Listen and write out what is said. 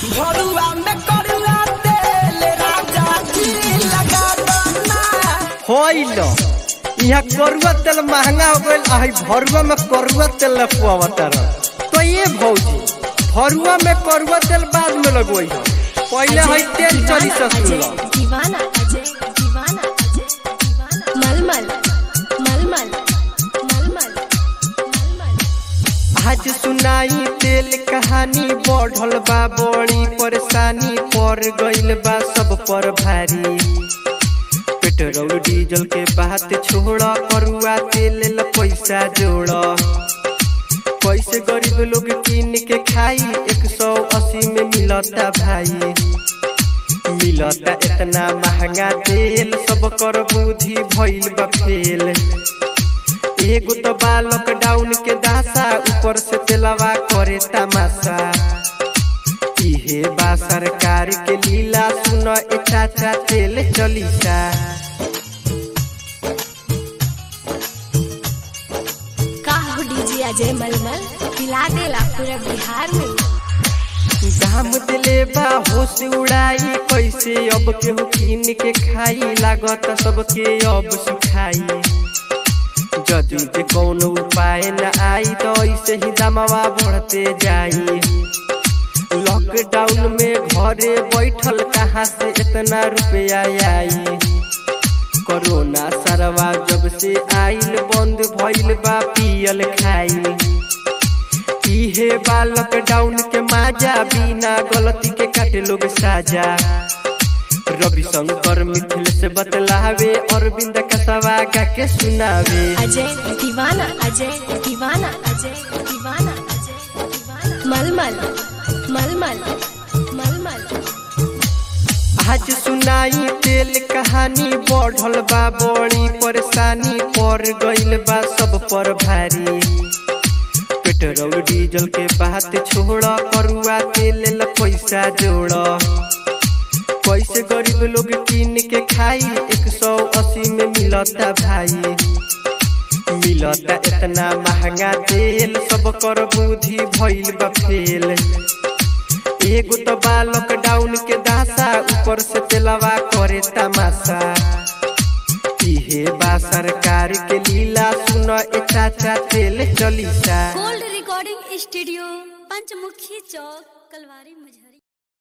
भरुआ में करुआ तेल राजा जी लगा दना होइल यहाँ करुआ तेल महंगा हो गईल आ भरुआ में करुआ तेल लपुआवतर तो ये भौजी भरुआ में करुआ तेल बाद में लगवई है पहले है तेल चली ससुर दीवाना अजय दीवाना अजय दीवाना मलमल मलमल मलमल मलमल आज सुनाई तेल कहानी बढ़ल बा बड़ी परेशानी पड़ गईल बा सब पर भारी पेट्रोल डीजल के बात छोड़ करुआ तेल ला पैसा जोड़ कैसे गरीब लोग किन के खाई एक सौ अस्सी में मिलता भाई मिलता इतना महंगा तेल सब कर बुद्धि भइल बा फेल एगो तो बा लॉकडाउन के दासा ऊपर से तेलवा करे तमाशा इहे बा सरकार के लीला सुन ए चाचा तेल चलीसा का हो डीजे अजय मलमल पिला देला पूरा बिहार में दाम दिले बा होश उड़ाई कैसे अब केहू किन के खाई लागत सबके अब सुखाई जदि जे कौनो उपाय न आई तो ऐसे ही दामवा बढ़ते जाई लॉकडाउन में घरे बैठल कहाँ से इतना रुपया आई कोरोना सरवा जब से आइल बंद भइल बा पियल खाई इहे बा लॉकडाउन के माजा बिना गलती के काटे लोग साजा रवि शंकर मिथिल से बतलावे अरविंद कसवा गा के सुनावे अजय दीवाना अजय दीवाना अजय दीवाना अजय दीवाना मलमल मलमल मलमल आज सुनाई तेल कहानी बढ़ल बा बड़ी परेशानी पड़ गईल बा सब पर भारी पेट्रोल डीजल के बात छोड़ करुआ तेल ला पैसा जोड़ कैसे गरीब लोग किन के खाई एक सौ अस्सी में मिलता भाई मिलता इतना महंगा तेल सब कर बुद्धि भइल बा फेल एगो तो बा लॉकडाउन के दासा ऊपर से तेलवा करे तमाशा इहे बा सरकार के लीला सुन ए चाचा तेल चलीसा गोल्ड रिकॉर्डिंग स्टूडियो पंचमुखी चौक कलवारी मुजफ्फर